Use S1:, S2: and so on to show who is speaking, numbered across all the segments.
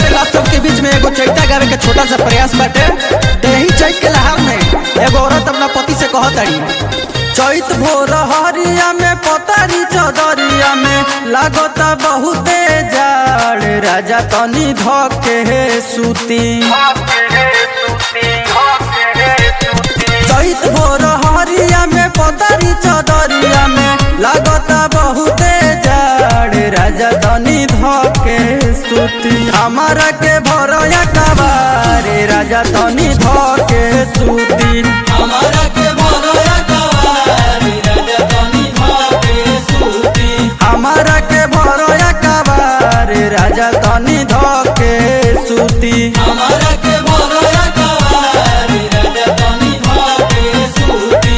S1: ला सबके बीच में एगो चैता गावे के छोटा सा प्रयास बाटे देही चैत के लहार में एगो औरत अपना पति से कहत ताड़ी चैत भोर हरिया में पतारी चदरिया में लागता बहुते जाड़ राजा तनी धके हे सूती चैत भोर हरिया में पतारी चदरिया में लागता बहुते जाड़ राजा तनी धके सूती हमारा के भरया कबारे राजा तनी धके सूती हमारा के भरया कबारे राजा तनी धके सूती हमारा के भरया कबारे राजा तनी धके सूती हमारा के भरया कबारे राजा तनी धके सूती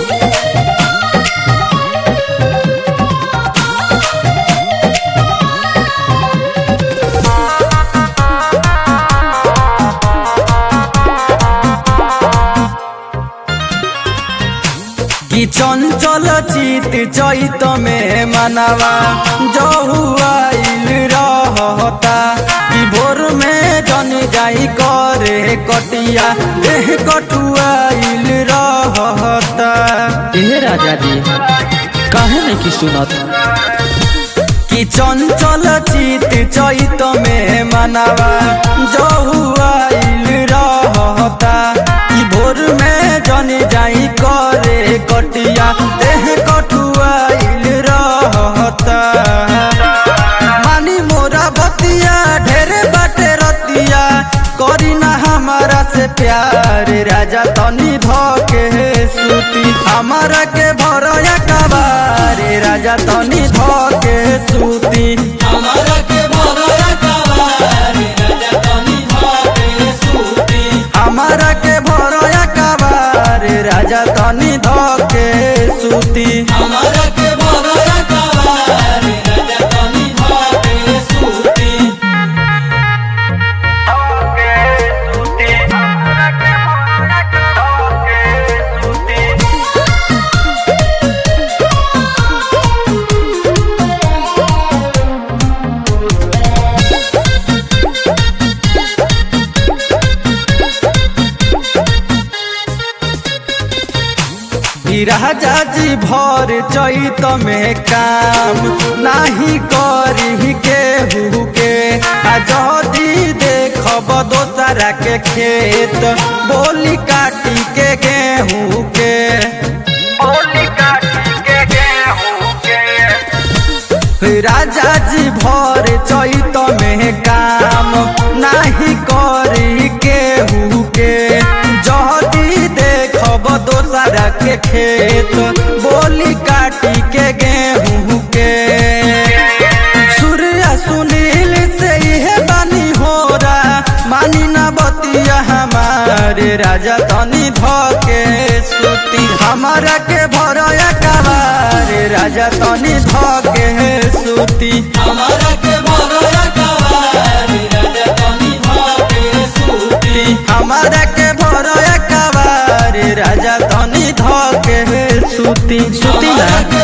S1: कि चंचल चित चैत में मनवा जहुआइल रहता कि भोर में जन जाई करे कटिया देह कटुआइल रहता
S2: हे राजा जी काहे नहीं की सुनत
S1: कि चंचल चित चैत में मनवा जहुआइल रहता कि भोर में जन जाई करे कटिया देह कटुआइल रहता मानी मोरा बतिया ढेरे बाटे रतिया करी ना हमारा से प्यार राजा तनी धके सूती हमारा के भरया कबारे राजा तनी धके सूती हमारा के भरया कबारे राजा तनी धके सूती हमारा के भरया कबारे राजा तनी धके सूती हमारा के भरया कबारे राजा तनी धके सूती ई राजा जी भर चैत में काम नाही करी केहू के आ जदी देखब दोसरा के खेत बोली काटी के गेहूँ के राजा जी भर चैत में काम नाही करी केहू के जदी देखब दोसरा के खेत बोली काटी के गेहूँ के सूर्य सुनील से इहे बानी होरा मानी ना बतिया हमारे राजा तनी धके सूती हमारा के भरया कबारे राजा तनी धके सूती हमारा के भरया कबारे राजा तनी धके सूती हमारा के भरया कबारे राजा तनी धके सूती सूती ना